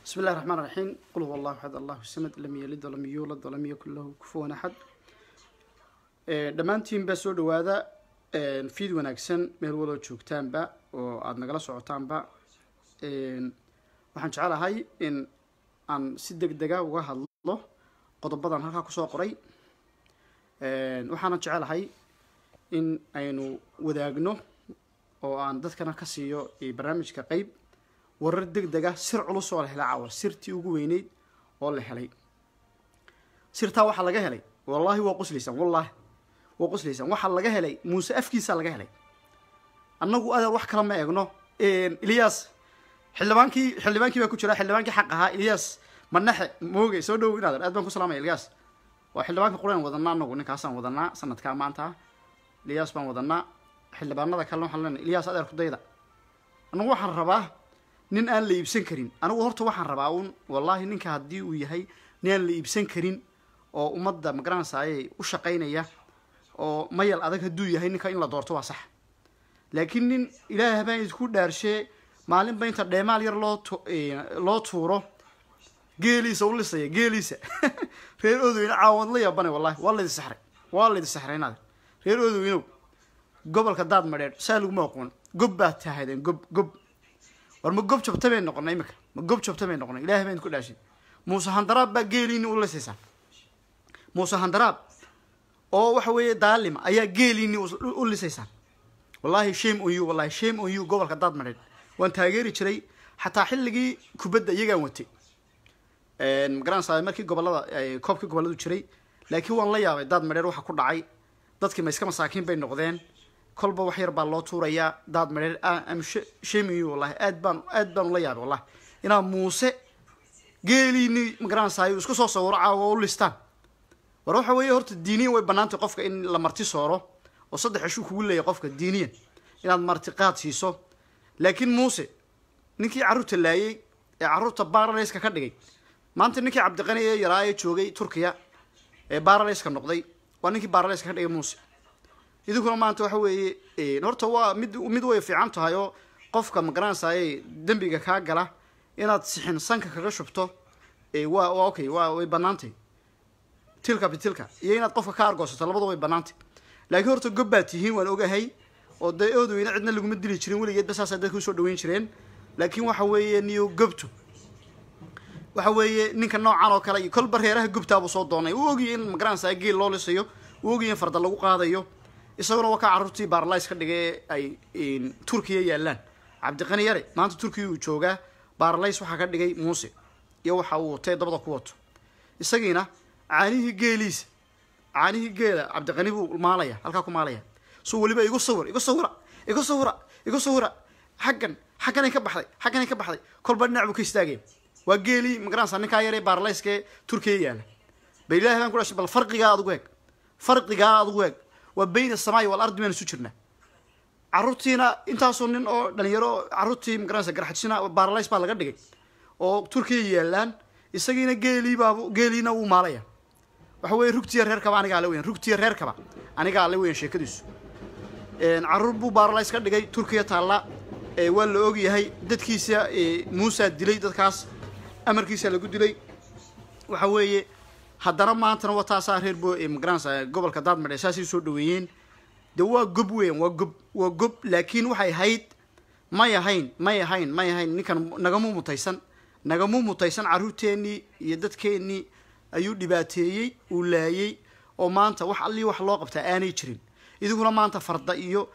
بسم الله الرحمن الرحيم قل هو الله أحد الله الصمد لم يلد ولم يولد ولم يكن له كفوا أحد dhammaantiin baa soo dhawaada fiid wanaagsan meel waloo joogtaanba oo aada nagala socotaanba waxaan jecelahay in aan si deg dega uga hadlo qodobadan halkaa kusoo qoray waxaana jecelahay in aynu wadaagno oo aan dadkana ka siiyo barnaamijka qeyb warar deg dega sir culus oo la helay caawa sirtii ugu weyneyd oo la helay sirtaa waxaa laga helay wallahi waa qoslaysan wallahi waa qoslaysan waxaa laga helay muuse afkiisaa laga helay annagu adeer wax kala ma eegno ilyas xildhibaankii xildhibaankii baa ku jira xildhibaankii xaq ahaa ilyas manaxe mooge soo dhow inaadan aad baan ku salaamaya ilyas waa xildhibaanka quraan wadanaa anagu ninkaasaan wadanaa sanadkaa maanta ilyas baan wadanaa xildhibaanada kalena waxaan leenahay ilyas adeer kudayda anagu waxaan rabaa nin aan la iibsan karin anigu horta waxaan rabaa un wallahi ninka haddii uu yahay nin aan la iibsan karin oo ummadda magaranaysaayay u shaqaynaya oo mayal adag hadduu yahay ninka in la doorto waa sax laakiin nin ilaah baan idinku dhaarshee maalinba inta dheemaal yar loo tu loo tuuro geeliisa u lisaya geeliisa reer odoweyne caawad la yaabane wallahi waa laydi saxray waa laydi saxray inaad reer odoweynow gobolka daad madheedh saa laguma aqoon gob baad tahaydeen gob gob war ma gob jabta bay noqonay imika ma gob jabta bay noqonay ilaah baan idinku dhaashay muuse handaraab baa geeliini u lisaysaa muuse handaraab oo waxa weeye daalima ayaa geeliini u lisaysaan wallahi shame on you wallahi shame on you gobolka daad madheedh waan taageeri jiray xataa xilligii kubadda iyagaan watay magaranaysaa markii gobolada koobkii goboladu jiray laakiin waan la yaabay daad madheer waxa ku dhacay dadkii ma iska masaakiin bay noqdeen kolba wax yar baa loo tuurayaa daad madheer am shame on you wallahi aad baan aad baan ula yaabay wallahi inaa muuse geeliini magaranaysaa isku soo sawiro caawa u listaan war waxa weeye horta diiniyan way banaantay qofka in la marti sooro oo saddex ishuu kugu leeyahy qofka diiniyan inaad martiqaad siiso laakiin muuse ninkii carruurta laayay ee carruurta baraleyska ka dhigay maanta ninkii cabdiqani ee yaraa ee joogay turkiya ee baraleyska noqday waa ninkii baraleyska ka dhigay muuse idinkuna maanta waxa weeye horta waa mid mid way fiican tahay oo qofka magaranaysaayay dembiga kaa gala inaad sixin sanka kaga shubto waa waa okay waa way banaantay tilka bitilka iyo inaad qofka ka argoosato labada way banaantay laakiin horta gob baad tihiin waan ogahay oo dee oodweyne cidna laguma dili jirin weligeedba saasaa dadka usoo dhaweyn jireen laakiin waxa weeye niyo gobtu waxa weeye ninka noocan oo kale iyo kolba reeraha gobtaabuu soo doonay uu ogiyay in magaranaysaa geel loo lisayo uu ogiyay in farda lagu qaadayo isaguna waa ka carruurtii baaralays ka dhigay ay turkiya yaalaan cabdiqani yare maanta turkiya uu joogaa baaralays waxaa ka dhigay muuse iyo waxa uu watay dabada ku wato isagiina caanihii geeliisa caanihii geela cabdiqani buu maalaya halkaa ku maalaya so weliba igu sawir igu sawira igu sawira igu sawira xaggan xagganay ka baxday xagganay ka baxday kolba dhinac buu ka istaagaya waa geelii magaranaysaa ninkaa yaree baarlayskee turkiya yaala ba ilahi baan ku dhashay bal farqigaa adugu eeg farqigaa adugu eeg waa bayna samaayi wal ardi baynu isu jirnaa carruurtiina intaasoo nin oo dhalinyaro carruurtii magaranaysa garxajisina baaralays baa laga dhigay oo turkiya yaalaan isagiina geeliibaabu geeliina wuu maalaya waxa weye rugtiya reerkaba anigaa le weyan rugtiya reerkaba anigaa le weyan sheekadiisu carruur buu baaralays ka dhigay turkiya taalla waa la ogyahay dadkiisa muusaa dilay dadkaas amarkiisa lagu dilay waxa weeye haddana maantana waa taasaa reer bo magaranaysa gobolka daadmadhe saasay soo dhaweeyeen de waa gob weyan waa gob waa gob laakiin waxay ahayd may ahayn may ahayn may ahayn ninkan nagamu mutaysan nagamu mutaysan carruurteennii iyo dadkeennii ayuu dhibaateeyey uu laayey oo maanta wax allii wax loo qabtaa aanay jirin idinkuna maanta farda iyo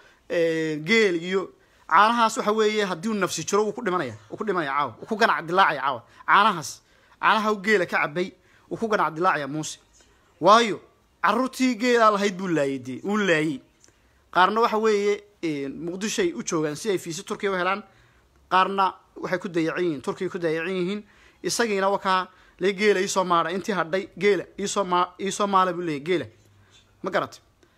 geel iyo caanahaas waxa weeye haddii uu nafsi jiro wuu ku dhimanaya uu ku dhimanaya caawa uu ku ganac dilaacaya caawa caanahaas caanaha geela ka cabay uu ku ganac dilaacaya muuse waayo carruurtii geelaa lahayd buu laayey dee uu laayey qaarna waxa weeye muqdishoay u joogaan si ay fiisi turkiya u helaan qaarna waxay ku dayacan yihiin turkiya ku dayacan yihiin isagiina wakaa le geela iisoo maadha intii hadhay geela iisoo ma iisoo maala buu leeyay geela ma garatay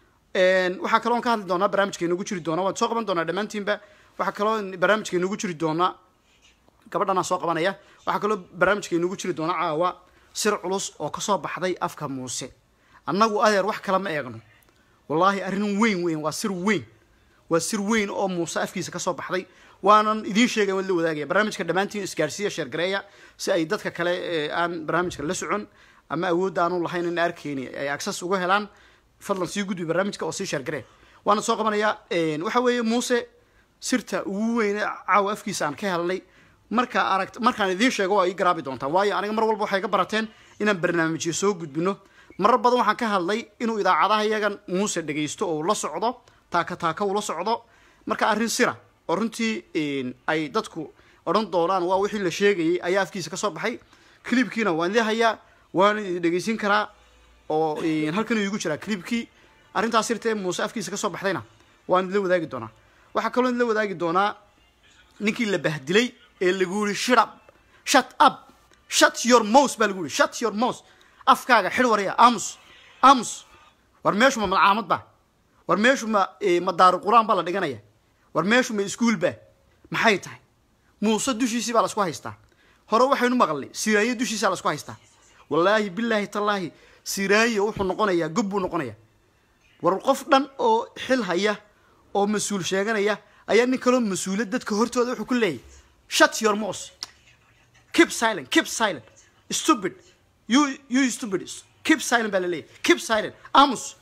waxaa kaloo ka hadli doonaa barnaamijka inagu jiri doona waan soo qaban doonaa dhammaantiinba waxaa kaloo barnaamijka inagu jiri doonaa gabadhanaa soo qabanaya waxaa kaloo barnaamijka inagu jiri doona caawa sir culus oo kasoo baxday afka muuse annagu adeer wax kala ma eegno wallaahi arrin weyn weyn waa sir weyn waa sir weyn oo muuse afkiisa kasoo baxday waanan idiin sheegay waan la wadaagaya barnaamijka dhammaantiin isgaarsiiya sheergareeya si ay dadka kale ee aan barnaamijka la socon ama awoodda aanu lahayn in arkeyni ay access uga helaan fadlan sii gudbi barnaamijka oo sii sheergaree waana soo qabanayaa waxa weeye muuse sirta ugu weyne caawa afkiisa aan ka helnay markaa aragt markaan idiin sheego waa ii garaabi doontaan waayo aniga mar walba waxay ka barateen inaan barnaamijyo soo gudbino marar badan waxaan ka hadlay inuu idaacadaha iyagan muuse dhegaysto oo la socdo taaka taaka ula socdo marka arrin sira oo runtii ay dadku odhan doonaan waa wixii la sheegayay ayaa afkiisa kasoo baxay clibkiina waan idin hayaa waan idin dhegaysin karaa oo halkan iigu jiraa clibkii arrintaas sirtee muuse afkiisa kasoo baxdayna waan idinla wadaagi doonaa waxaa kaloo idinla wadaagi doonaa ninkii la bahdilay ee lagu yihi shut up shut up shut your mouth baa lagu yihi shut your mouth afkaaga xidh waraya amus amus war meeshu ma malcaamad ba war meeshu ma ma daaru qur-aan baa la dhiganaya war meeshu ma iskuul ba maxay tahay muuse dushiisii baa lasku haystaa hore waxaynu maqalnay siraaye dushiisaa lasku haystaa wallaahi bilaahi tallaahi siraaye wuxuu noqonayaa gob buu noqonayaa war qof dhan oo xil haya oo mas-uul sheeganaya ayaa nin kaloo mas-uula dadka hortooda wuxuu ku leeyahy shut your mouth keep silent keep silent stupid you you stupid keep silent baa laleeyahy keep silent amus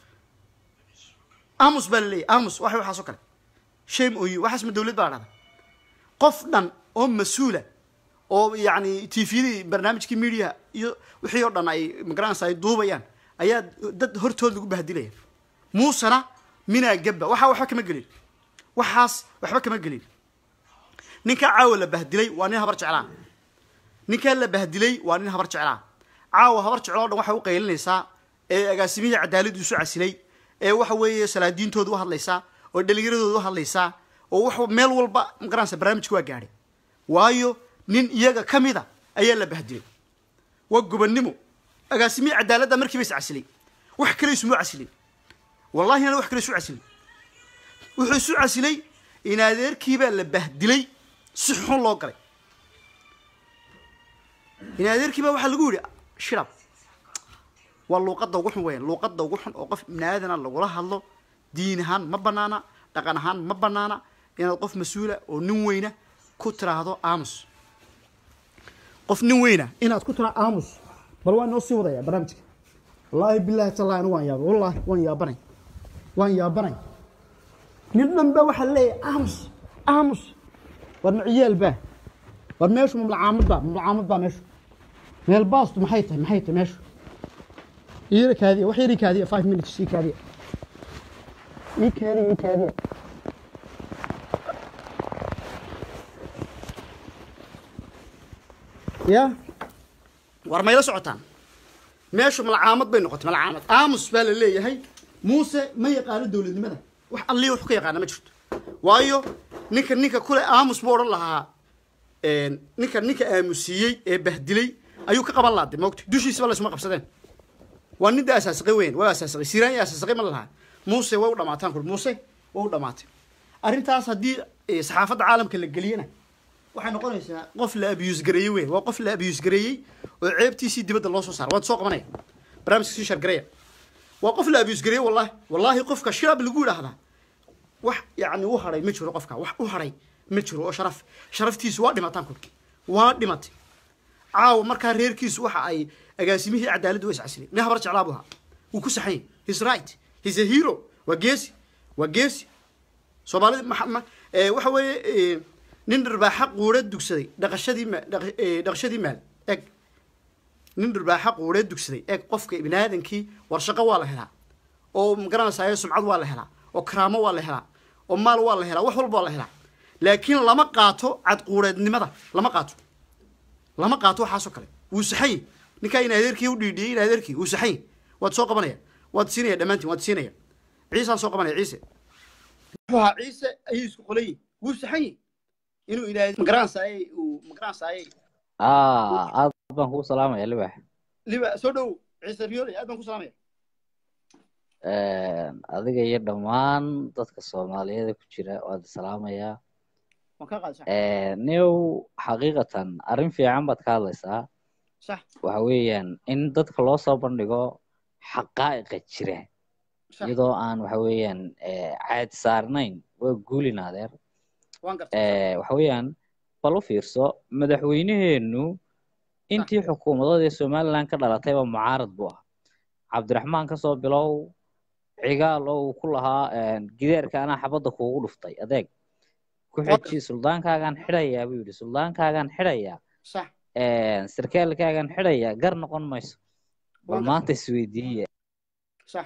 amus baa laleeyahy amus waxa waxaas oo kale shame on you waxaas ma dawlad baa la dhahda qof dhan oo mas-uula oo yacni tvdii barnaamijkii media iyo wixii oo dhan ay magaranaysa ay duubayaan ayaa dad hortood lagu bahdilaya muusena minaa gabba waxaa waxba kama gelin waxaas waxba kama gelin ninkaa caawa la bahdilay waa nin habar jeclaa ninkaa la bahdilay waa nin habar jeclaa caawa habar jecloo dhan waxay u qaylinaysaa ee agaasimihii cadaaladdu isu casilay ee waxa weeye salaadiintooda u hadlaysaa oo dhalinyaradooda u hadlaysaa oo wax meel walba magaranaysa barnaamijka waa gaadhay waayo nin iyaga ka mida ayaa la bahdilay waa gobannimo agaasimihii cadaaladda markiiba is casilay wax kale isuma casilin wallahi inaan wax kale isu casilin wuxuu isu casilay in adeerkiibaa la bahdilay si xun loo galay in adeerkiibaa waxaa lagu yidhi shirab waa luuqadda ugu xun weyan luuqadda ugu xun oo qof ibni aadana lagula hadlo diin ahaan ma banaana dhaqan ahaan ma banaana inaad qof mas-uula oo nin weyna ku tiraahdo aamus qof nin weyna inaad ku tiraahdo aamus bal waa inoo sii wadaya barnaamijka wallaahi bilaahi tallahi anigu waan yaabay wallaahi waan yaabanay waan yaabanay nin dhan ba waxaa leeyahay aamus aamus war maciyaal baa war meeshu mamlacaamad baa mamlacaamad baa meeshu meel baastu maxay tahay maxay tahay meeshu iyara kaadiya wax yari kaadiya five minutes ii kaadiya ii kaadiya ii kaadiya ya war mayla socotaan meeshu malcaamad bay noqotay malcaamad aamus baa la leeyahay muuse ma yaqaano dowladnimada wax allii wax ka yaqaana ma jirto waayo ninka ninka kule aamus buu odhan lahaa ninka ninka aamusiiyey ee bahdilay ayuu ka qaban laade moogta dushiisaba laysuma qabsadeen waa ninda asaasaqay weyn waa asaasaqay siraan iyo asaasaqay ma lahaa muuse way u dhamaataan kul muuse way u dhamaatay arrintaas haddii saxaafadda caalamka la geliyana waxay noqonaysaa qof la abuse gareeyey weyn waa qof la abuse gareeyey oo ceebtiisii dibadda loo soo saara waad soo qabanaya barnaamijka sii shargareya waa qof la abuse gareeyey wallahi wallahi qofka shirab lagu yidhaahdaa wax yacni u hadhay ma jiro qofka wax u hadhay ma jiro oo sharaf sharaftiisu waa dhimataan kulki waa dhimatay caawa markaa reerkiisu waxa ay agaasimihii cadaaladdu wa iscasilay nin habar jeclaa buu ahaa wuu ku saxan yahay his right his a hero waa geesi waa geesi soomaalida waxa weeye nin dhirbaaxa quure dugsaday dhaqashadii ma dhaqashadii maal eg nin dhirbaaxa quure dugsaday eg qofka ibni aadankii war shaqo waa la helaa oo magaranaysayo sumcad waa la helaa oo karaamo waa la helaa oo maal waa la helaa wax walba waa la helaa laakiin lama qaato cadquureednimada lama qaato lama qaato waxaasoo kale wuu saxany ninkaa in adeerkii u dhiidhiyey in adeerkii wuu saxany waad soo qabanaya waad siinaya dhammaantiin waad siinaya ciisaan soo qabanaya ciise wuxuu ciise ayay isku qolayiin wuu saxany inuu ilaahay magaranaysaayey uu magaranaysaayey aad baan kugu salaamaya libax liba soo dhow ciise riyooley aad baan ku salaamaya adiga iyo dhammaan dadka soomaaliyeeda ku jira waad salaamayaa waan kaa qaadi sax new xaqiiqatan arrin fiican baad ka hadlaysaa sax waxa weeyaan in dadka loo soo bandhigo xaqaa'iqa jira sax iyadoo aan waxa weeyaan caadi saarnayn waa guulin adeer waan gartay Eh, waxa weeyaan bal u fiirso madaxweynaheenu intii xukuumadood ee somaliland ka dhalatayba mucaarad buu ahaa cabdiraxmaan kasoo bilow cigaal oo uu ku lahaa gideerka anaa xabadda kuugu dhuftay adeeg ku xeji suldaankaagaan xidhayaa buu yidhi suldaankaagaan xidhayaa sax sarkaalkaagaan xidhayaa gar noqon mayso bal Waan maanta isweydiiya sax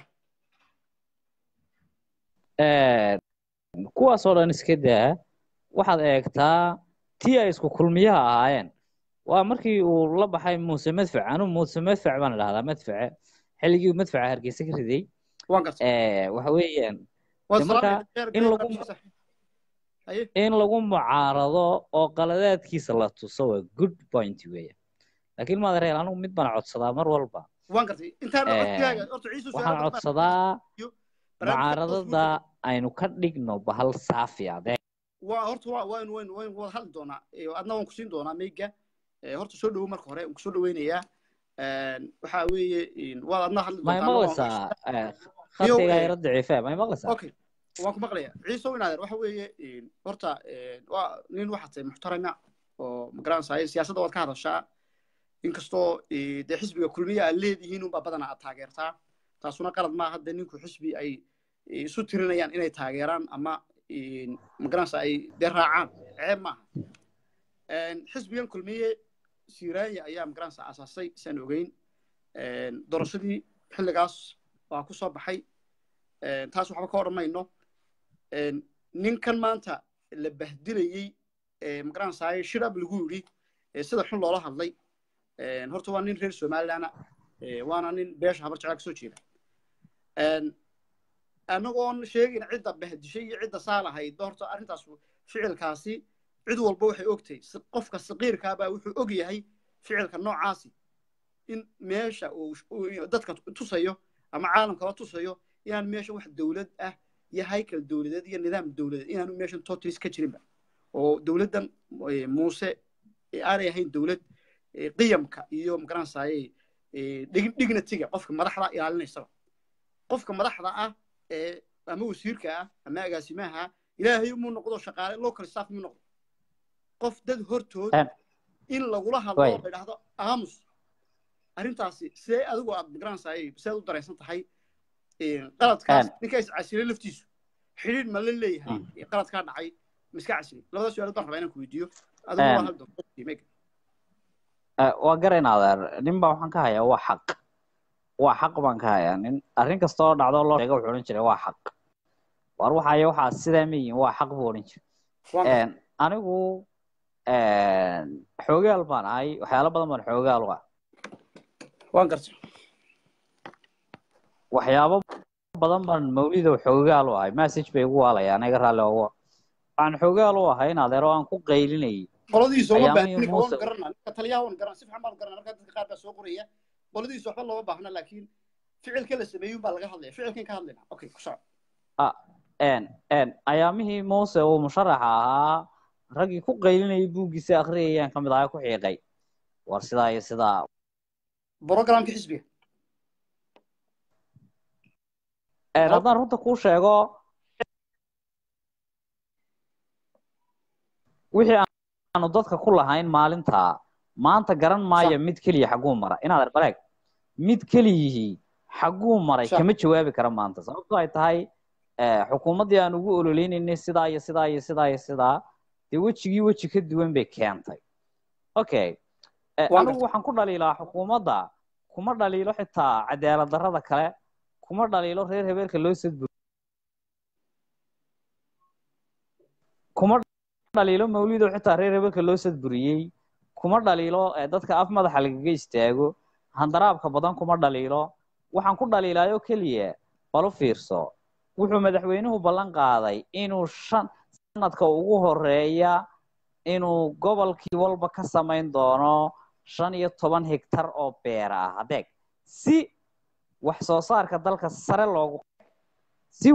kuwaasoo dhan iska daa waxaad eegtaa tii ay isku kulmiyaha ahaayeen waa markii uu la baxay muuse madfac anu muuse madfac baan idhahdaa madface xilligii uu madfaca hargeysa ka riday waan gartay Eh, waxa weeyaan waan dee marka salaamay in lagu- sax haye in lagu mucaarado oo qaladaadkiisa la tuso waa good point weeya laakiin maad reel anigu mid baan codsadaa mar walba waan gartay intaan Eh, codkaaga horta ciisu waxaan codsadaa mucaaradada aynu ka dhigno bahal saafi adeeg waa horta waa waan waan waan wada hadli doonaa Eh, adna waan ku siin doonaa meyga Eh, horta soo dhawow marka hore waan kusoo dhaweynayaa waxa weeye in- waad adna hadli may doontaa maqlaysaa eh, Iyo, khadkayga eh, yara daciife may maqlaysaa okay waan ku maqlayaa ciise inaadeer waxa weeye in, horta eh, waa nin waxaad tahay muxtarama oo magaranaysaa siyaasadda waad ka hadashaa inkastoo eh, dee xisbiga kulmiya aad leedihiin unbaa badanaa aad taageertaa taasuna qalad maaha hadda ninku xisbi ay eh, isu tirinayaan inay taageeraan ama in, magaranaysaa ay dee raacaan ceeb maaha En, xisbigan kulmiye siraanya ayaa magaranaysaa asaasay isaan ogeyn En, doorashadii xilligaas waa ku soo baxay En, taas waxba ka odhan mayno En, ninkan maanta la bahdilayey ee magaranaysaa shirab lagu yidhi ee sida xun loola hadlay En, horta waa nin reer somalilandna ee, waana nin beesha habar jeclaa kasoo jeeda En, anagoon sheegin cidda bahdishay iyo cidda saalahayd horta arrintaas ficilkaasi cid walba waxay ogtahay si- qofka saqiirkaabaa wuxuu og yahay ficilka noocaasi in meesha uu uu dadka tusayo ama caalamkaba tusayo inaan meesha wax dowlad ah iyo haykal dowladeed iyo nidaam dowladeed inaanu meeshan totalis ka jirinba oo dowladdan eh, muuse eh, aanay ahayn dowlad eh, qiyamka iyo magaranaysaye dignitiga qofka madaxda ilaalinaysaba qofka madaxda ah ee ama wasiirka ah ama agaasimaha ilaahay muu noqdo shaqaale local staff muu noqdo qof dad hortood En- in lagula hadlo Way. oo la idhaahdo aamus arrintaasi sidee adigu aad magaranaysaay sidaad u daraysan tahay een, qaladkaas En- ninka is casilay laftiisu xidhiidh ma la leeyahay ee qaladkaa dhacay ma iska casilay labada su-aalood baan rabaa inaan ku weydiiyo adigu En- waa hal doon Meg. Eh, waa garayn adeer nin baa waxaan ka hayaa waa xaq waa xaq baan ka hayaa nin arrin kasta oo dhacdo loo sheega wuxuu odhan jiray waa xaq war waxaaya waxaa sidaa ma yihin waa xaq buu odhan jiray Waa En, anigu en, xoogaal baan ahay waxyaalo badan baan xoogaal u ah waan gartay waxyaabo badan baan mawlidow xoogaal u ahay message bay igu waalayaan aniga raalli ogo waxaan xoogaal u ahay in adeero aan ku qaylinayay qoladiisa uma Ayaamihii baahna ninka waan Muuse- garanaa ninka taliyaha waan garanaa si fiican baan garanaa markaa dadka qaar baa soo qoraya qoladiisa waxba looma baahna laakiin ficilka la sameeyey baa laga hadlaya ficilkan ka hadlayna okay ku soco en en ayaamihii muuse uu musharaxa ahaa raggii ku qaylinayay buuggiisa akhriyayaan ka mid ahaa ku xiiqay war sidaa iyo sidaa programka xisbiga En, haddaan runta kuu sheego wixii aanu dadka ku lahayn maalintaa maanta garan maayo mid keliya xagguu mara inaad baleeg mid keliyihii xagguu maray Sax. kama jawaabi kara maanta sababtoo ay tahay eh, xukuumaddii aan ugu ololeynaynay sidaa iyo sidaa iyo sidaa iyo sidaa dee wejigii weji ka duwan bay keentay okay Eh, Waa anigu waxaan ku dhaliilaa xukuumadda kuma dhaliilo xitaa cadaalad darrada kale kuma dhaliilo reer hebeelka loo sadbur kuma dhaliilo mawlidow xitaa reer hebeelka loo sadburiyey kuma dhaliilo eh, dadka af madaxa lagaga istaago handaraabka badan kuma dhaliilo waxaan ku dhaliilaayoo keliya balu fiirso wuxuu madaxweynuhu ballan qaaday inuu shan sanadka ugu horeeya inuu gobolkii walba ka samayn doono shan iyo toban hektar oo beera ah adeeg si wax soo saarka dalka sare loogu si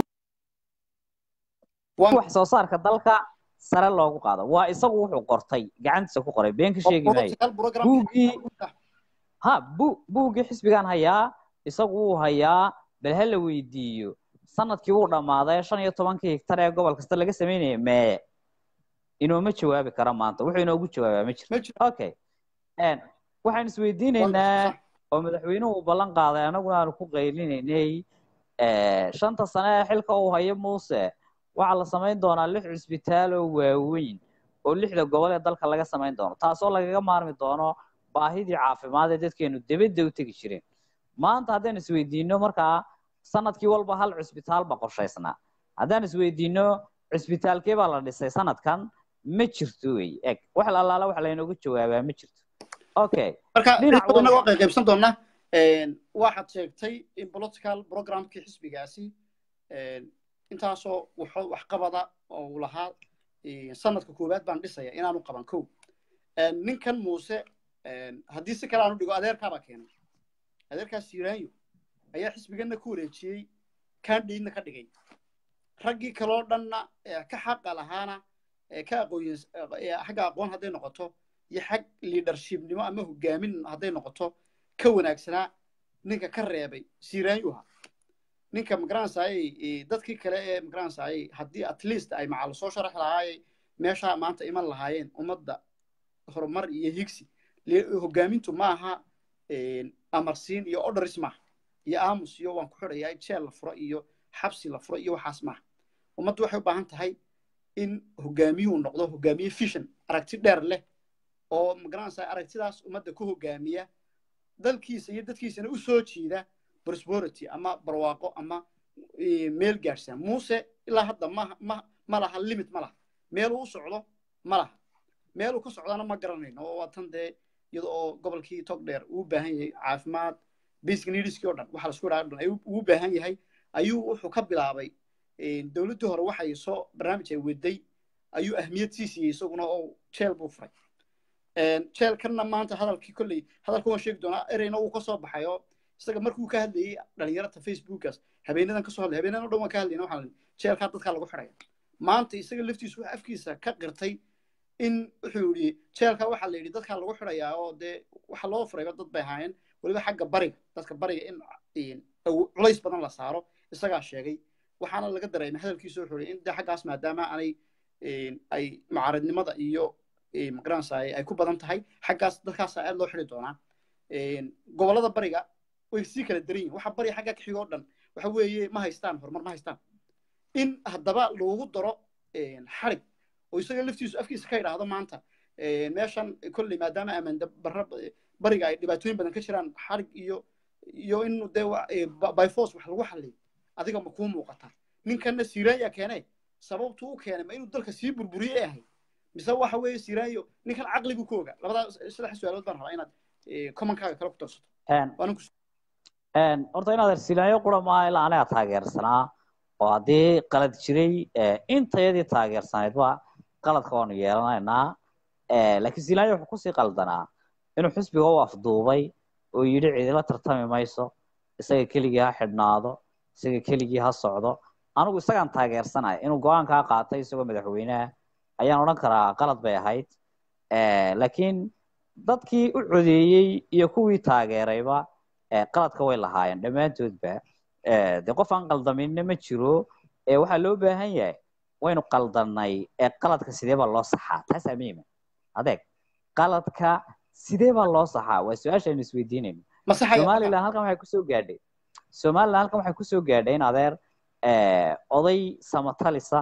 Waa- wax soo saarka dalka sare loogu qaado waa isagu wuxuu qortay gacantiisa ku qoray been ka sheegi maayo Hal program buuggii ha bu buuggii xisbigaan hayaa isagu wuu hayaa bal ha la weydiiyo sanadkii wuu dhammaaday shan iyo tobankii hektar ee gobol kasta laga samaynaya mee inooma jawaabi kara maanta wuxuu inoogu jawaabaa ma jirto ma jiro okay Een, waxaan isweydiinaynaa oo madaxweynuhu uu ballan qaaday anaguna aanu ku qaylinaynay eh, shanta sane ee xilka uu hayo muuse waxaa la samayn doonaa lix cisbitaal oo waaweyn oo lixda gobol ee dalka laga samayn doono taasoo lagaga maarmi doono baahidii caafimaad ee dadkeenu debedda u tegi jireen maanta haddaan isweydiino markaa sanadkii walba hal cisbitaal ba qorshaysnaa haddaan isweydiino cisbitaalkee baa la dhisay sanadkan ma jirto wey eg wax alaala wax laynoogu jawaabaa ma jirto okay marka dhinac dhinac inagoo walba- qaybqaybsan doona waxaad sheegtay in political programkii xisbigaasi een, intaasoo wuxuu waxqabada oo uu lahaa een, sanadka koowaad baan dhisaya inaanu qaban kow Een, ninkan muuse een, haddii si kale aanu dhigo adeerkaabaa keenay adeerkaas siiraanyo ayaa xisbiganna ku wareejiyey kandhiidna ka dhigay raggii kaloo dhanna ee ka xaqa lahaana ee ka aqooyin ee xagga aqoon hadday noqoto iyo xag leadershipnimo ama hogaamin hadday noqoto ka wanaagsanaa ninka ka reebay siiraanyuha ninka magaranaysaayey dadkii kale ee magaranaysaayey haddii at least ay macal soo sharax lahaayey meeshaa maanta iman lahaayeen ummadda horumar iyo higsi le- hogaamintu maaha amarsiin iyo orders maaha iyo aamus iyo waan ku xidhayaa jeel la furo iyo xabsi la furo iyo waxaas maaha ummaddu waxay u baahan tahay in hogaamiyuhu noqdo hogaamiye vision aragti dheer leh oo magaranaysaa aragtidaas ummadda ku hogaamiya dalkiisa iyo dadkiisana u soo jiida prosperity ama barwaaqo ama eh, meel gaadhsan muuse ilaa hadda ma ma ma laha limit ma laha meeluu u socdo ma laha meeluu ka socdana ma garanayno oo waa tan dee iyada oo gobolkii togdheer uu u baahan yahay caafimaad basic needskii oo dhan waxa lasku dhaha dhan ayuu ugu baahan yahay ayuu wuxuu ka bilaabay eh, dowladdii hore waxay soo barnaamij ay waday ayuu ahmiyad sii siiyey isaguna oo jeel buu furay jeelkanna maanta hadalkii kolley hadalka waan sheegi doonaa ereyna uu ka soo baxay oo isaga markuu ka hadlayey dhalinyarada facebookaas habeenadan kasoo hadlay habeenadan o dhan waan ka hadlayna waxaan jeelkaa dadkaa lagu xidhaya maanta isaga laftiisu waxa afkiisa ka qirtay in wuxuu yidhi jeelka waxaa la yidhi dadkaa lagu xidhayaa oo dee waxa loo furayba dad bay ahaayeen weliba xagga bariga dadka bariga in awo- culays badan la saaro isagaa sheegay waxaana laga dareemay hadalkiisa wuxuu yidhi in dee xaggaas maadaama aanay ay mucaaradnimada iyo magaranaysaay ay ku badan tahay xaggaas dadkaasa aad loo xidi doonaa gobollada bariga way sii kala daran yihin waxa bariga xagga ka xiga oo dhan waxa weeye ma haystaan horumar ma haystaan in haddaba loogu daro xarig oo isaga laftiisu afkiisa ka idhaahdo maanta meeshan kolley maadaama amanda barra bariga ay dhibaatooyin badan ka jiraan xarig iyo iyo in dee by force wax lagu xalliyo adiga ma kuu muuqata ninkanna siiraanya keene sababtuu u keenay ma inuu dalka sii burburiye ee ahay mise waxa weeye siraanyo ninkan caqligu ku oga labadaa saddex su-aalood baan rabaa inaad commonkaaga kale ku darsato waanan ku horta inaad ersilaayo qura maaha ilaa aniga taageersanaa oo haddii qalad jiray intayadii taageersanaydba qaladka waanu yeelanaynaa laakiin silaayo wuxuu kusii qaldanaa inuu xisbiga u afduubay oo yidhi cidila tartami mayso isaga keligii ha xidhnaado isaga keligii ha socdo anigu isagaan taageersanaya inuu go-aankaa qaatay isagoo madaxweyneha ayaan odhan karaa qalad bay ahayd laakiin dadkii u codeeyey iyo kuwii taageerayba qaladka way lahaayeen dhammaantoodba dee qof aan qaldaminna ma jiro waxaa loo baahan yahay waynu qaldanay qaladka sidee baa loo saxaa taasaa muhiima adeeg qaladka sidee baa loo saxaa waa su-aasha aynu isweydiinayno somaliland halkan waxay kusoo gaadhay somaliland halkan waxay kusoo gaadhay in adeer oday samatalisa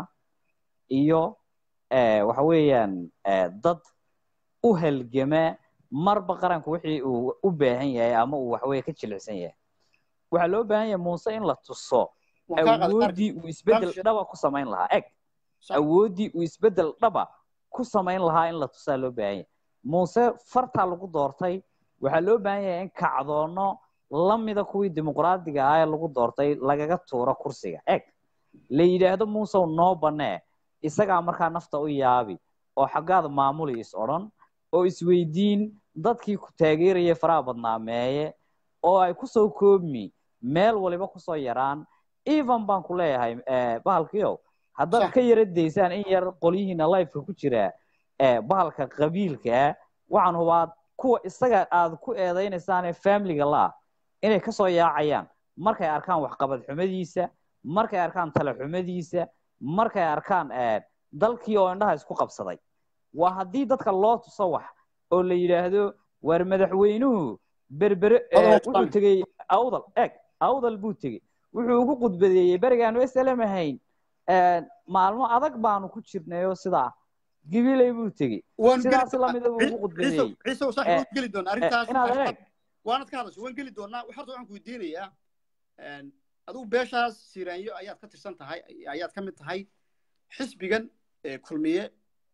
iyo waxa weeyaan dad u halgama marba qaranku wixii uu u baahan yahay ama uu waxaweye ka jilicsan yahay waxaa loo baahan yahay muuse in la tuso awooddii uu isbedel dhaba ku samayn lahaa eg awooddii uu isbedel dhaba ku samayn lahaa in la tusaa loo baahan yahay muuse fartaa lagu doortay waxaa loo baahan yahay in kacdoono lamida kuwii dimuqraadiga ah ee lagu doortay lagaga tuuro kursiga eg la yidhaahdo muusew noo banee isagaa markaa nafta u yaabi oo xaggaada maamuli is odhan oo isweydiin dadkii ku taageeraya faraha badnaameeye oo ay kusoo koobmi meel waliba kusoo yaraan even baan ku leeyahay bahalkiiow haddaad ka yara daysaan in yar qolyihiina lifeka ku jira bahalka qabiilkaa waxaan hubaa kuwa isaga aad ku eedaynaysaan familiga laa inay kasoo yaacayaan markay arkaan waxqabad xumadiisa markay arkaan tale xumadiisa markay arkaan dalkii oo indhaha isku qabsaday waa haddii dadka loo tuso wax oo la yidhaahdo waar madaxweynuhu berbere eh, Adoo wuxuu tan. tegey awdal eeg awdal buu tegey wuxuu ugu khudbadeeyey berigaanu slm ahayn eh, maalmo adag baanu ku jirnayoo sidaa gibiley buu tegey waan geli sidaas doonaa. lamida buu ugu Ciise- khudbadeeyey ciise ciise Eh, waan geli doonaa arrintaas inaad eeg waanad ka hadasho waan geli doonaa horta waxaan ku weydiinayaa een, adigu beeshaas siiraanyo ayaad ka tirsan tahay ayaad ka mid tahay xisbigan ee, kulmiye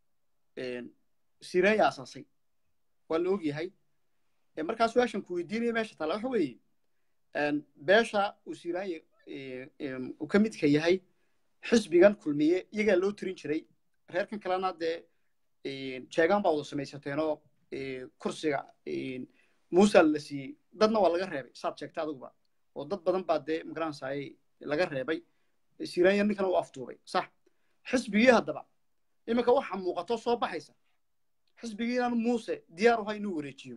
een, siiraanyo asaasay waa la ogyahay Ee, markaa su-aashan ku weydiinaya meesha taala waxa weeye een, beesha uu siiraanyo ee, een, uu ka midka yahay xisbigan kulmiye iyagaa loo tirin jiray reerkan kalena dee een, jeegaan baa wada samaysateenoo ee, kursiga een, muusa la siiyey dadna waa laga reebay saad sheegtay adiguba oo dad badan baa dee magaranaysaay laga reebay siiraanya ninkana u afduubay sax xisbigii haddaba iminka waxaa muuqato soo baxaysa xisbigii inaanu muuse diyaar uhay inuu wareejiyo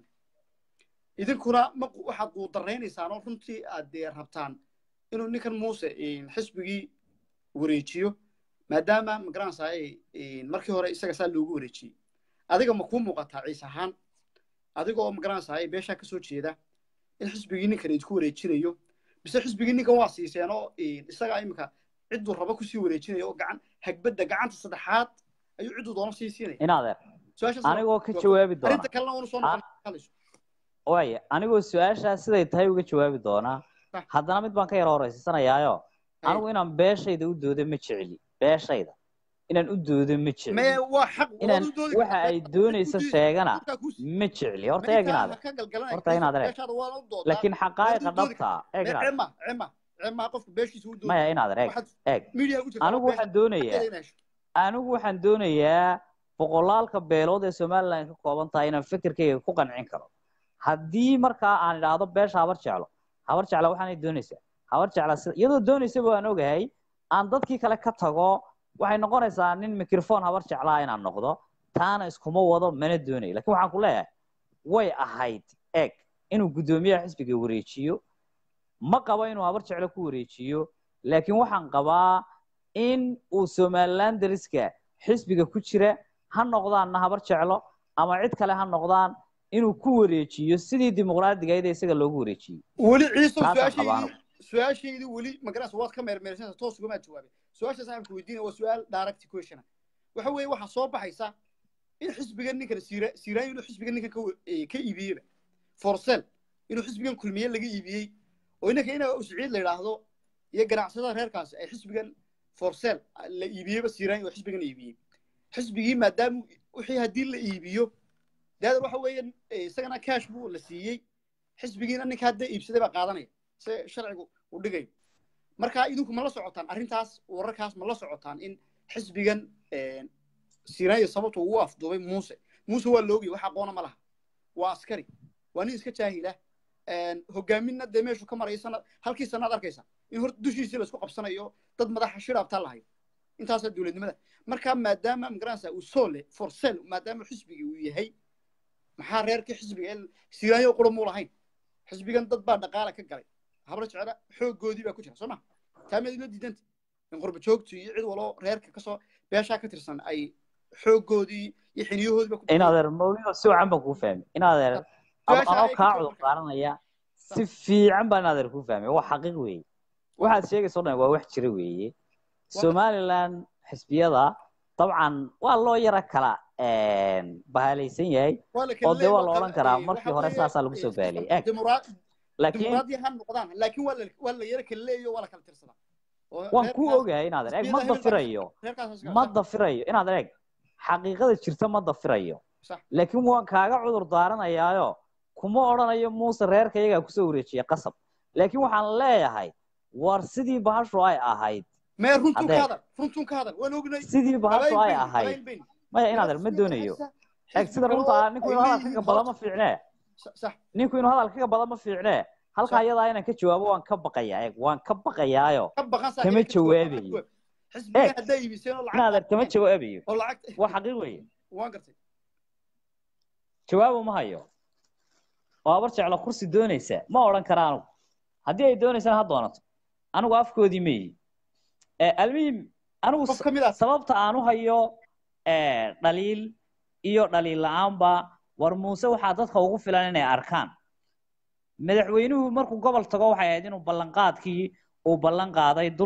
idinkuna ma waxaad guudaraynaysaan oo runtii aad dee rabtaan inuu ninkan muuse xisbigii wareejiyo maadaama magaranaysaay markii hore isaga saa loogu wareejiyey adiga ma kuu muuqataa ciise ahaan adiga oo magaranaysaay beeshaa kasoo jeeda in xisbigii ninkan idinku wareejinayo bise xisbigii ninkan waa siiseen oo isagaa iminka cidduu rabo kusii wareejinayo oo gacan hagbadda gacanta saddexaad ayuu cidduu doono sii siinaya inaadeer su-aashaas anigoo ka jawaabi doona arrinta kalena uuna soo noqon hadlayso waaya anigoo su-aashaas siday tahay uga jawaabi doonaa Sax. haddana mid baan ka yara horeysiisanayaayo anigu inaan beeshayda u doodo ma jecli beeshayda inaan u doodo ma mee jecli waa xaq inaan waad u doodi waxa kartaa. ay doonayso Ku diid- sheegana dadkaa ku sii- ma jecli horta Meeshaa eeg inaade ha ka galgalanaya, horta inaad eeg. beeshaada waana u doodaa. laakiin xaqaa'iqa waad u doodi dhabta eeg Mee inaade cema cema cema qofka beeshiisa u doodi maya inaade eeg waxaad eeg media ku jirtaa anigu beesha waxaan doonayaa xaqeeda inay hesho. anigu waxaan doonayaa boqolaalka beelood ee somaliland ka kooban tahay inaan fikirkayga ku qancin karo haddii markaa aan idhaahdo beesha habar jeclo habar jecla waxaanay doonaysaa habar jecla sida iyadoo doonaysaba waan ogahay aan dadkii kale ka tago waxay noqonaysaa nin microphone habar jeclaa inaan noqdo taana iskuma wado mana doonayo lakin waxaan ku leeyahay way ahayd eeg inuu guddoomiyaha xisbiga wareejiyo ma qabo inuu habar jeclo ku wareejiyo laakiin waxaan qabaa in uu somaliland dariska xisbiga ku jira ha noqdaanna habar jeclo ama cid kale ha noqdaan inuu ku wareejiyo sidii dimuqraadigayd ee isaga loogu wareejiyey weli ciisow Taasaan su-aashaydii qabaano. su-aashaydii weli magaranaysa waad ka meermeersanaysa toos ugamaad jawaabay su-aashaas aan ku weydiinaya waa su-aal direct question ah waxa weeye waxaa soo baxaysa in xisbigan ninkan siira siiraan inuu xisbigan ninkan ka wa- eh, ka iibiyeyba forsel inuu xisbigan kulmiye laga iibiyey oo inanka ina usciid la yidhaahdo iyo ganacsada reerkaasi ay xisbigan forsel la iibiyeyba siiraan oo xisbigan iibiyey xisbigii maadaama wixii haddii la iibiyo daadar waxa weeye eh, isagana cash buu la siiyey xisbigiina ninka hadda iibsaday baa qaadanaya se sharcigu uu dhigayo marka idinku ma la socotaan arrintaas wararkaas ma la socotaan in xisbigan siraayo sababta ugu afduubay muuse muuse waa la ogay wax aqoona ma laha waa askari waa nin iska jaahila hogaaminna dee meeshu ka maraya sanad halkii sanaad arkaysa in horta dushiisii laisku qabsanayo dad madaxa shiraabtaa lahayo intaasaa dowladnimada marka maadaama magaranaysa uu soole forsel maadaama xisbigii uu yahay maxaa reerkii xisbiga ee siraayo qura muu lahayn xisbigan dad baa dhaqaala ka galay habra jecla xooggoodii baa ku jira soo ma taameed ila diidanta in qurba joogtu iyo cid waloo reerka kasoo beeshaa ka tirsan ay xooggoodii iyo xiniyahoodii baa ku inaadeer mawlido si wacan baan kuu fahmay inaadeer Su-aasha anoo ay kaa ku cudur marka. qaaranaya si fiican baan inaadeer kuu fahmay waa xaqiiq weeye waxaad sheegaysa o dhan waa wax jira weeye somaliland xisbiyada dabcan waa loo yara kala bahalaysan yahay waa la oo kala dee waa leeyahay, la odhan karaa eh, markii waxa hore weeye, saasaa lagu eh, soo baaliyey eg dimura- laakiin dimuqraadiya ha noqdaan laakiin waa la waa la yara kala leeyayo waa la kala tirsadaa Oo waan ku reerkaas- ogahay inaadeer eg xisbiyada ma hebel baa- dafirayo reerkaas iska- ma dafirayo inaadeer eg xaqiiqada jirta ma dafirayo Sax. laakiin waan kaaga cudur daaranayaayo kuma odhanayo muuse reerka iyagaa kusoo wareejiya qasab laakiin waxaan leeyahay war sidii bahashu ay ahayd mee runtun ka Haddee- hadal runtun ka hadal waan ognay sidii bahashu ay qabaayil ahayd bayn, qabaayil bayn. maya inaadeer ma doonayo eg sida runta ah ninku inuu hadal kaga bada ma fiicnee Sa- sax ninku inuu hadal kaga bada ma fiicnee halkaa Sax. iyadaa inaan ka jawaabo waan ka baqayaa eg waan ka baqayaayo ka baqan saa Kama inay ka jawaab- jawaabayo. xisbiga Eeg. haddaa iibiseen oo lacag inaadeer kama qaateen, jawaabayo oo lacag waa xaqiiq weeye waan gartay jawaabo ma hayo oo abar jeclo kursi doonaysa ma odhan kara anigu haddii ay doonaysana ha doonato anigu afkoodii ma yihi almuhim anigu qof ka mid ah sababta aan u hayo dhaliil iyo dhaliil la-aanba war muuse waxaa dadka ugu filan inay arkaan madaxweynuhu markuu gobol tago waxay ahayd inuu ballanqaadkii uu ballan qaaday dul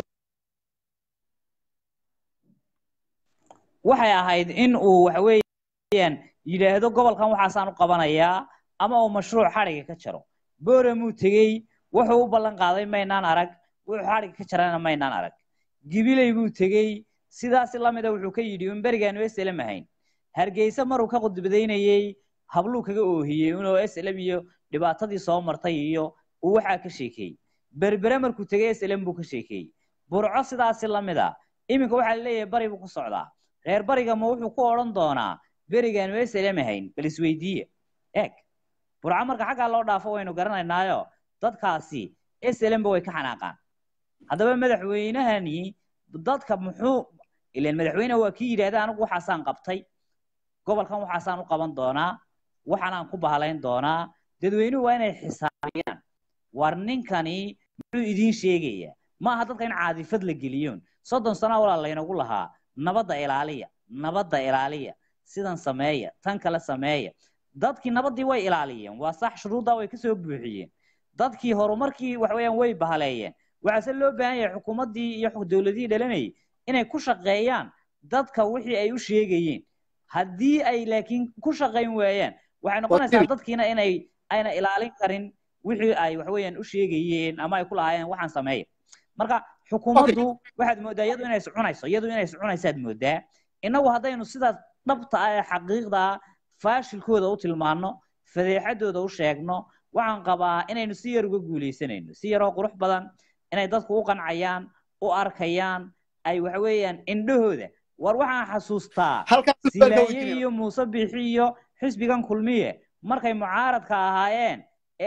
waxay ahayd in uu waxa weeyaan yidhaahdo gobolkan waxaasaan u qabanayaa ama uu mashruuc xadhiga ka jaro boramuu tegey wuxuu u ballan qaaday maynaan arag wuxuu xadhiga ka jarana maynaan arag gibiley buu tegey sidaasi lamida wuxuu ka yidhi un berigaanu slm ahayn hargeysa maruu ka qudbadaynayey habluu kaga oohiyey inuu slm iyo dhibaatadii soo martay iyo uu waxaa ka sheekeeyey berbere markuu tegey slm buu ka sheekeeyey burco sidaasi lamid a iminka waxaa laleeyahay bari buu ku socdaa reer bariga ma wuxuu ku odhan doonaa berigaanu slm ahayn bal isweydiiye eeg burco marka xaggaa loo dhaafo waynu garanaynaayo dadkaasi slmba way ka xanaaqaan haddaba madaxweynahani dadka muxuu ilan madaxweyne waa kii yidhahda anigu waxaasaan qabtay gobolkan waxaasaan u qaban doonaa waxaanaan ku bahalayn doonaa dadweynuhu waa inay xisaabiyaan war ninkani muxuu idiin sheegayaa ma aha dadka in caadifad la geliyoon soddon sano walaa laynagu lahaa nabadda ilaaliya nabadda ilaaliya sidan sameeya tan kale sameeya dadkii nabaddii way ilaaliyeen waa sax shuruuddaa way kasoo buuxiyeen dadkii horumarkii waxweeyaan way bahaleeyeen waxaase loo baahan yahay xukuumaddii iyo dowladihii dhalanayay inay ku shaqeeyaan dadka wixii ay u sheegayeen haddii ay laakiin ku shaqayn waayaan waxay noqonaysaa dadkiina inay ayna ilaalin karin wixii ay waxweeyaan u sheegayeen ama ay ku lahaayeen waxaan sameeya marka xukuumaddu waxaad mooddaa iyadu inay iscunayso iyadu inay iscunaysaad mooddaa innagu haddaynu sidaas dhabta ah ee xaqiiqda ah faashilkooda u tilmaano fadeexadooda u sheegno waxaan qabaa inaynu si yar uga guuleysanayno si yaroo qurux badan inay dadku u qancayaan u arkayaan ay waxa weeyaan indhahooda war waxaan xasuustaa silaaye iyo muuse bixi iyo xisbigan kulmiye markay mucaaradka ahaayeen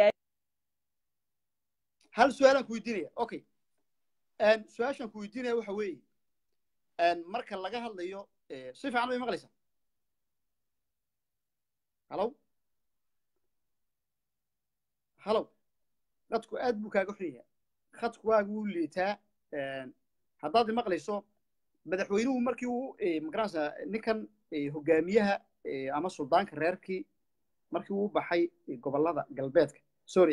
hal su-aalaan ku weydiinaya okay su-aashaan ku weydiinaya waxa weeye marka laga hadlayo si fiican bay maqlaysaa halow halow dadku aad buu kaaga xun yahay khadku waagu u liitaa haddaad maqlayso madaxweynuhu markii uu magaranaysa ninkan hogaamiyaha ama suldaanka reerkii markii uu baxay gobolada galbeedka sorry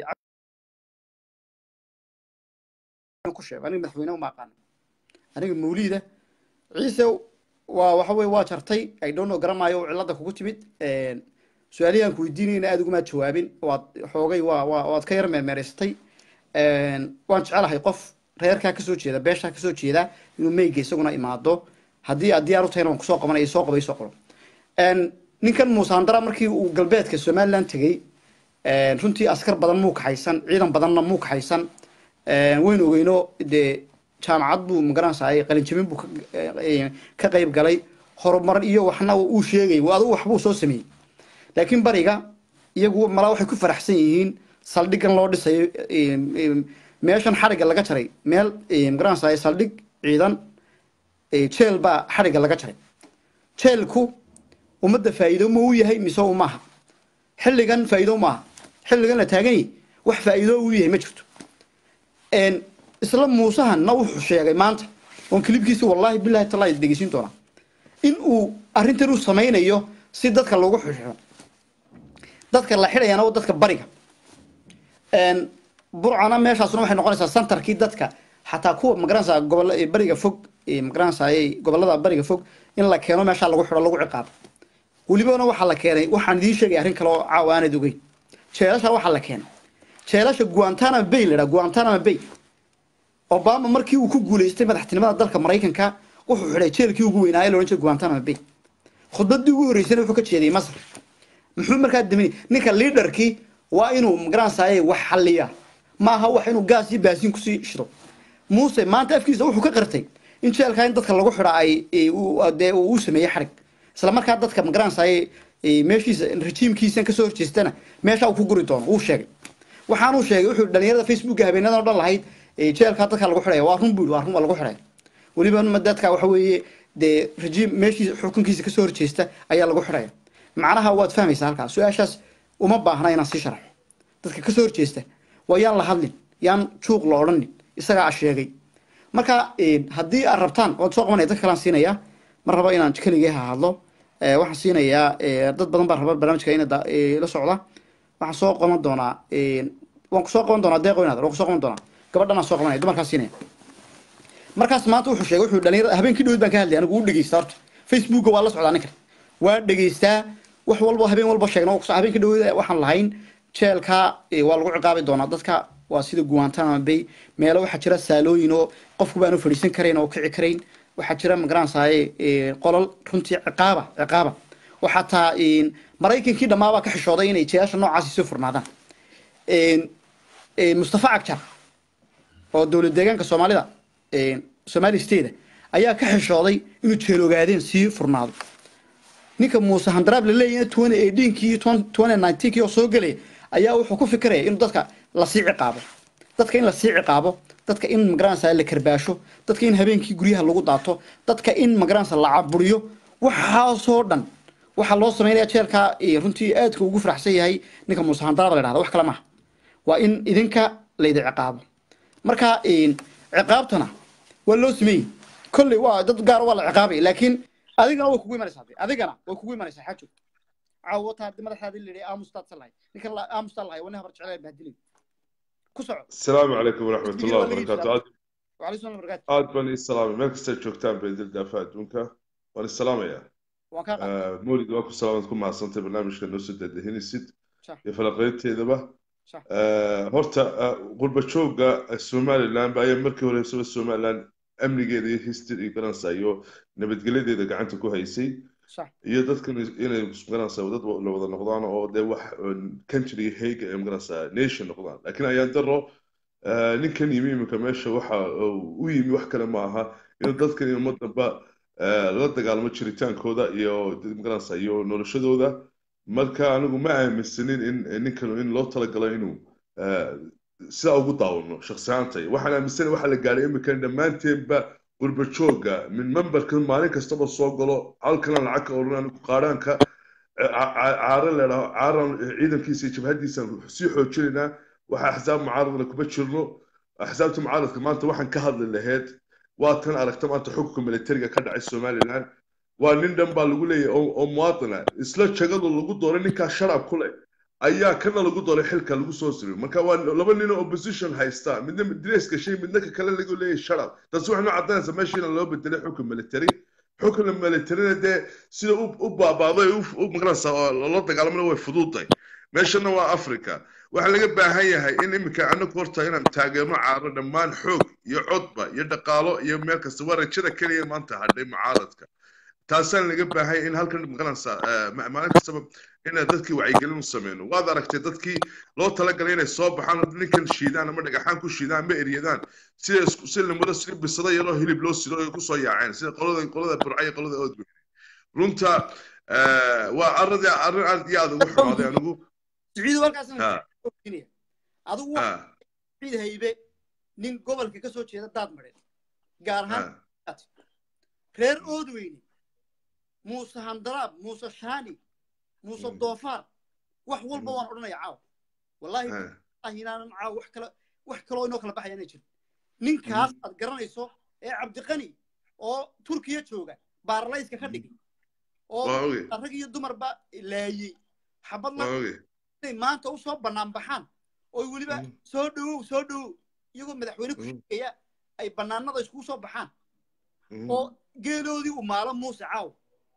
ku sheego aniga madaxweyne uma aqaano aniga mawliida ciise waa waxa weye waa jartay i don't know garamaayo oo cilada kugu timid su-aalihi aan ku weydiinayna aad ugumaa jawaabin waad xoogay waa waa waad ka yar meermeeraysatay waan jecelahay qof reerkaa kasoo jeeda beeshaa kasoo jeeda inuu meyga isaguna imaado haddii aad diyaar u tahayna waan kusoo qabanaya soo qaba soo qabo ninkan muusandara markii uu galbeedka somaliland tegey runtii askar badan muu kaxaysan ciidan badanna muu kaxaysan waynu ogeyno dee jaamacad buu magaranaysaa qalinjabin buu ka qayb galay horumar iyo waxna uu sheegay adigu waxbuu soo sameeyey laakiin bariga iyagu malaa waxay ku faraxsan yihiin saldhigan loo dhisayo meeshan xadhigga laga jaray meel magaranaysaa saldhig ciidan jeel baa xadhigga laga jaray jeelku ummadda faa'iido ma u yahay mise maaha xilligan faa'iido maaha xilligan la taagan yahay wax faa'iido u yahay ma jirto isla muusahanna wuxuu sheegay maanta oon kilibkiisi wallahi bilahi tallaa dhegeysin doonaa in uu arrintan u samaynayo si dadka lagu xidho dadka la xidhayana waa dadka bariga burcana meeshaasuna waxay noqonaysaa centerkii dadka xataa kuwa magaranaysaa gobol bariga fog magaranaysaa gobolada bariga fog in la keeno meeshaa lagu xidho lagu ciqaabo welibana waxaa la keenay waxaan idiin sheegay arrin kale oo caawa aanad ogeyn jeelasha waxaa la keenay jeelasha guantanama bay la guantanama bay obama markii uu ku guuleystay madaxtinimada dalka maraykanka wuxuu xidhay jeelkii ugu weynaaye loodhan jiray guantanama bay khudbadii ugu horreysana wuxuu ka jeediyey masar muxuu markaa daminay ninka liidarkii waa inuu magaranaysaye wax xalliya maaha wax inuu gaas iyo baasiin kusii shido muuse maanta afkiisa wuxuu ka qartay in jeelkaa in dadka lagu xidha ay dee uu u sameeyey xarig isla markaa dadka magaranaysaye meeshiisa rejiimkiisa kasoo horjeestana meesha uu ku guri doono wuu sheegay waxaanuu sheegay wuxuu dhalinyarada facebooka habeenadan o dhan lahayd jeelkaa dadka lagu xidhaya waa run buu waa run waa lagu xidhaya weliba dadka waxa weeye dee rejiim meeshiisa xukunkiisa kasoo horjeesta ayaa lagu xidhaya macnaha waad fahmaysaa halkaas su-aashaas uma baahna inaan sii sharaxo dadka kasoo horjeesta waa yaan la hadlin yaan juuq la odhanin isagaa sheegay marka haddii aad rabtaan waad soo qabanaya dad kalaan siinaya ma rabo inaan keligay ha hadlo Eh, waxaan siinayaa eh, dad badan baa raba barnaamijka ina da- eh, la socda waxaan soo qaban doonaa eh, waan ku soo qaban doonaa deeqo inaad waan ku soo qaban doonaa gabadhan aan soo qabanaya dumarkaas siinaya markaas maanta wuxuu sheegay wuxuu dhalinyarada habeenkii dhawed baan ka hadlay anigu u dhegeysta horta facebooka waa la socdaa ninkan waa dhegeystaa wax walba habeen walba sheegna waa kuso- habeenkii dhawed waxaan lahayn jeelka eh, waa lagu ciqaabi doonaa dadka waa sida guantanamo bay meelo waxaa jira saalooyin oo qofku baanu fadhiisan karayn oo kici karayn waxaa jira magaranaysaye qolal runtii ciqaaba ciqaaba oo xataa eh, maraykankii dhammaabaa ka xishooday inay jeelasha noocaasi soo furnaadaan Eh, eh, mustafa cagjar oo dowlad deegaanka soomaalida eh, somali state ayaa ka xishooday inuu jeel ogaadeen sii furnaado ninka muuse handaraab la leeyahay twenty eighteenkii iyo twenty nineteenkii oo soo gelaya ayaa wuxuu ku fikiraya inuu dadka lasii ciqaabo dadka in lasii ciqaabo dadka in magaranaysa la karbaasho dadka in habeenkii guryaha lagu daato dadka in magaranaysa la caburiyo waxaasoo dhan waxaa loo sameynaya jeelka eh, runtii aadka ugu faraxsan yahay ninka muuse handaraab la dhahda wax kale maaha waa in idinka laydi ciqaabo marka een, ciqaabtana waa loo sameeyey kolley waa dad gaar waa la ciqaabay laakiin adigana way kugu imanaysaa dee. adigana way kugu imanaysaa xaajo caawo taa madaxaadi la yidhi aamustaad sa lahay ninkan la- aamustaa lahay waa nin habar jecel bahdilay ku soco السلام عليكم ورحمة الله وبركاته عاد وعليكم السلام وبركاته عاد بني السلام مالك استاذ جوكتان بيدل دافع دونكا وانا السلام يا waan kaa qaatay آه، مولد واكو سلامتكم مع سنتي برنامج كان نسد الدهين السد صح يا فلقيت ذبه صح هورتا قربة شوقة السومالي لان بأي مركي ولا يسوي السومالي لان أمني جدي هيستري كان سايو نبت قلدي إذا قعنت كو هيسي صح iyo dadkan inay magaranaysaa dad la wada noqdaan oo dee wax country hayga ay magaranaysaa nation noqdaan laakiin ayaan daro eh, ninkan yimi iminka meesha waxa uu u yimi wax kale ma aha inuu dadkan iyo ummadaba eh, la dagaalamo jiritaankooda iyo magaranaysaa iyo noloshadooda marka anigu ma aaminsanin in ninkan in loo talagalo inuu eh, sidaa ugu daawano shakhsi ahaantay waxaan aaminsanahay waxa la gaadhay iminkan dhammaanteenba qurba jooga min memberka maalin kastaba soo galo halkana lacag ka oran qaadhaanka caara leedhaho caaran ciidankiisa iyo jabhadiisaan sii xoojinaynaa waxa axsaab mucaaradna kuma jirno axsaabta mucaaradka maanta waxaan ka hadli lahayd waa tan aragta maanta xukunka militariga ka dhacay somaliland waa nin dhan baa lagu leeyahay oo oo muwaadina isla jagadu lagu dooray ninkaa sharab ku leh ayaa kana lagu dooray xilka lagu soo siriyo marka waa laba nin oo opposition haysta midna dress gashay midna ka kale lagu leeyahay sharab taasi waxay noo caddaynaysaa meesha in loo bedelay xukun military xukun militarina dee sida u u baabaaday u magaranaysaa oo loo dagaalamana way fududahay meeshana waa africa waxaa laga baahan yahay in iminka anagu horta inaan taageerno caaro dhammaan xoog iyo codba iyo dhaqaalo iyo meel kasta waa rajada keliya maanta hadhay mucaaradka taasaan laga baahan yahay in halkan magaranaysaa maalin kastaba inaan dadkii wacyigelin u sameyno waad aragtay dadkii loo talagalay inay soo baxaan ninkan shiidaan ama dhagaxaan ku shiidaan ama eryadaan sida isku si lamada sida bisada yaroo hilib loo sido ay kusoo yaaceen sida qolada qolada burca iyo qolada oodweyne runta waa arrin arrin aad iyo aad ugu xumaaday anigu siciidu halkaas ha adigu ha ciid haybe nin gobolka ka soo jeeda daad mareed gaar ahaan ha reer oodweyne muuse handaraab muuse shaani muuse Mm. doofaar wax walba Mm. waan odhanaya caawa wallaahi ha ah inaanan caawa wax kale wax kaloo inoo kala baxaya inay jirin ninkaas aad garanayso ee cabdiqani oo turkiya jooga baaralayska ka dhigay oo waa oge rag iyo dumarba laayey xabadna waa oge inay maanta u soo bannaan baxaan oo weliba Mm. soo dhowow soo dhowow iyagoo madaxweyne ku Mm. sheegaya ay bannaanada iskugu soo baxaan Mhm. oo geeloodii u maalo muuse caaw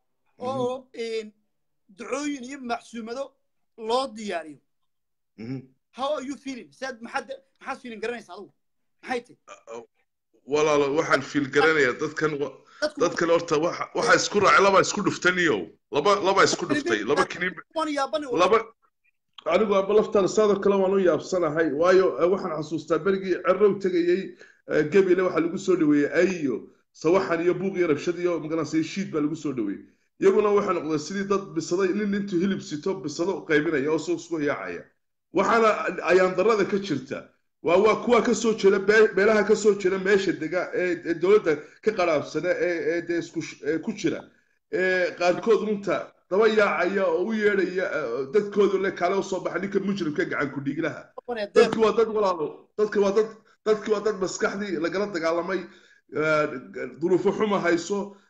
oo een, ducooyin iyo macsuumado loo diyaariyo Mhm. how are you feeling saad maxaad maxaad feeling garanaysa adigu maxay tahay walaalo waxaan fiil garanayaa dadkan wa- dadku dadkan horta waxa waxa isku raacay laba isku dhuftaniyow laba laba isku dhuftay laba kiniin waan yaabani laba anigu aba laftaan saadoo kale waan u yaabsanahay waayo eh, waxaan xasuustaa berigii cerrow tegayey eh, gebile waxaa lagu soo dhaweeyey ayo sawaxan iyo buuq iyo rabshad iyo magaranaysa shiid baa lagu soo dhaweeyey iyaguna waxay noqdeen sidii dad bisaday nin intuu hilib sito bisado qaybinaya oo soo isku yaacaya waxaana ayaan darada ka jirta waa waa kuwa ka soo jeeda bee- beelaha ka soo jeeda meesha dega ee ee dowladda ka qaraabsana ee ee dee isku sh- ee ku jira ee qaarkood runta daba yaacaya oo u yeedhaya eh, dadkoodu le kale usoo baxa ninka mujrimka gacan ku dhiiglaha dadki waa dad walaalo dadki waa dad dadki waa dad maskaxdii lagala dagaalamay eh, duruufo xuma hayso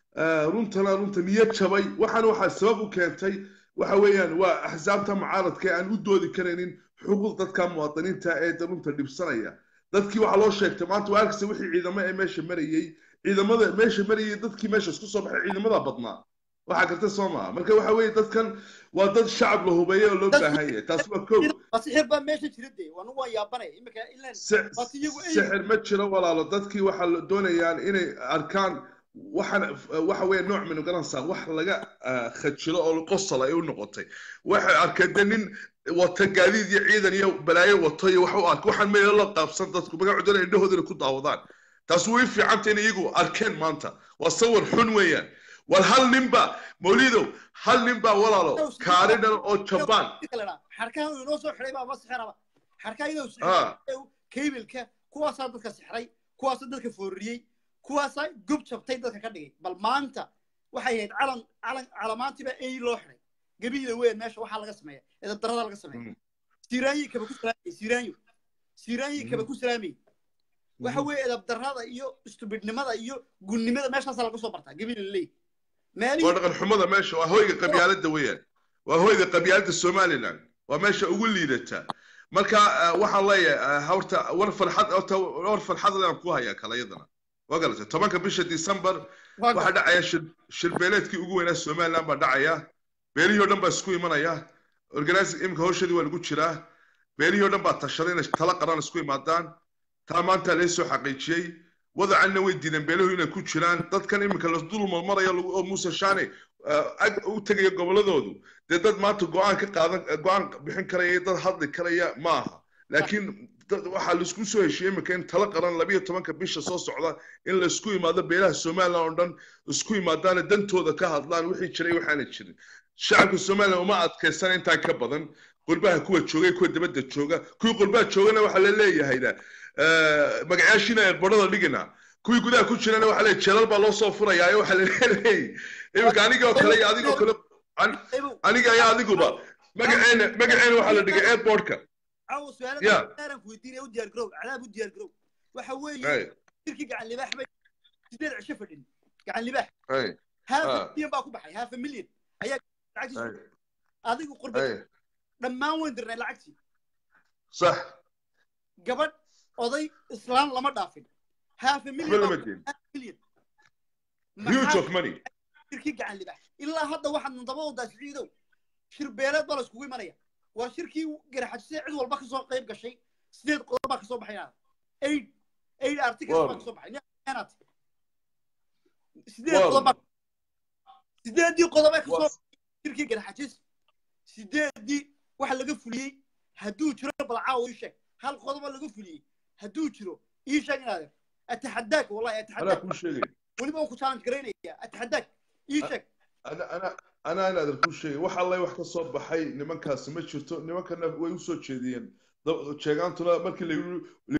eh, runtana runta niyad jabay waxaan waxaa sabab u keentay waxa weeyaan waa axsaabta mucaaradka ee aan u doodi karaynin xuquuq dadka muwaadiniinta ee da runta dhibsanaya dadkii waxaa loo sheegtay maanta waa arkaysa wixii ciidamo ee meesha marayey ciidamada meesha marayey dadkii meesha isku soo baxay ciidamada badnaa waxaa garta soo maha marka waxa weeye dadkan waa dad shacab la hubeeyo oo loo Dad- baahan yahay taasi waa kow sixir baa meesha jira dee waanu waan yaabanaya imika ilan Si- Waati iyagu ay- sixir ma jiro walaalo dadkii waxaa la doonayaan inay arkaan waxaan waxa weeye nooc min garanaysaa wax laga ah, khajilo oo qosol ay u noqotay waxay arkeen de nin wata gaadiid iyo ciidan iyo balaayo wato iyo wax u ark waxaan meel la qaabsan dadku magacu doonaya indhahoodana ku daawadaan taas way fiicanta in iyagu arkeen maanta waa sawir xun weeyaan war hal ninba mawlidow hal ninba walaalo kaaridhan oo jabaan xarkaha uu inoo soo xiday baa ma sixiraba xarkaha iyadoo Ah. sixray kaybilka kuwaasaa dadka sixray kuwaasaa dadka foorriyey kuwaasaa gob jabtay dadka ka dhigay bal maanta waxay ahayd calan calan calamaantiiba ey loo xiday gabiila weyn meesha waxaa laga sameeya edab darada laga sameeya Mm. siiraanyi kaba ku salaamay siiraanyo siiraanyi kaba ku salaamay waxa weeye edab darada iyo istubidnimada iyo gunnimada meeshaasaa laga soo bartaa gabiila leey waa meelihii dhaqan xumada meesha waa hoyga qabyaaladda weeyaan waa hoyga qabyaaladda somaliland waa meesha ugu liidata marka eh, waxaan leeyahay eh, horta war farxad horta war farxad aan ku hayaa kale iyadana waa galatay tobanka bisha december waa waxaa dhacaya shir shirbeeleedkii ugu weynaa somaliland baa dhacaya beelihii oo dhan baa isku imanaya organizing imika hawshadii waa lagu jiraa beelihii oo dhan baa tashaday inay tala qaran isku imaadaan taa maanta laga soo xaqiijiyey wadacanna way diideen beeluhu inay ku jiraan dadkan iminka la dul marmaraya lagu- oo muuse shaane eh, ag u tegaya goboladoodu dee dad maanta go-aan ka qaadan go-aan bixin karaya iyo dad hadli karaya ma aha laakiin dad- waxaa laisku soo heshiiyey iminka in tala qaran labiyo tobanka bisha soo socda in laisku imaado beelaha somaliland oo dhan isku imaadaana dantooda ka hadlaan wixii jiray waxaana jirin shacabka somaliland uma adkaysana intaa ka badan qurbaha kuwa joogay kuwa dibadda jooga kuwii qurbaha joogana waxaa la leeyahayna eh, magacaashiina eerbadhada dhigina kuwii gudaha ku jirana waxaa leeyahay jeelal baa loo soo furayaa waxaa la leeyahay iminka anigoo kale iyo adigoo kale an- Ebow, aniga iyo adiguba magaceena magaceena waxaa la dhigay airportka caawa Yeah. su-aaladan daaran ku weydiinaya u diyaar garow cadaab u diyaar garow waxa weeye Hey, shirkii gacan libaax bay sideed cisho fadhin gacan libaax hey, half Ah. a million baa ku baxay half a million ayaa lacagtiisa hey, adigu qurba hey. dhammaan weyn dirnay lacagtii sax gabadh oday islaan lama dhaafin half a waxba million lama baa- diin half a million huge maxaa of money shirkii gacan libaax ilaa hadda waxaad nandaba wadaa siciidow shir beeleed baa la iskugu imanaya waa shirkii garaxajisay cid walba kasoo qayb gashay sideed qodob baa kasoo baxay inaad aid aid articles baa Wow. kasoo baxay inaad sideed Wow. qodob baa sideedii qodob ee kasoo Wow. shirkii garaxajis sideedii waxa laga fuliyey hadduu jiro balcaawo ii sheeg hal qodoba laga fuliyey hadduu jiro ii sheeg inaad ataxadaak wallahi anaa ataxadaak kuu sheegay weliba waan ku challenge garaynaya ataxadaak ii sheeg ana ana ana inaadan kuu sheegay wax alle wax ka soo baxay nimankaasi ma jirto nimankana way usoo jeediyeen Da- jeegaantuna markii la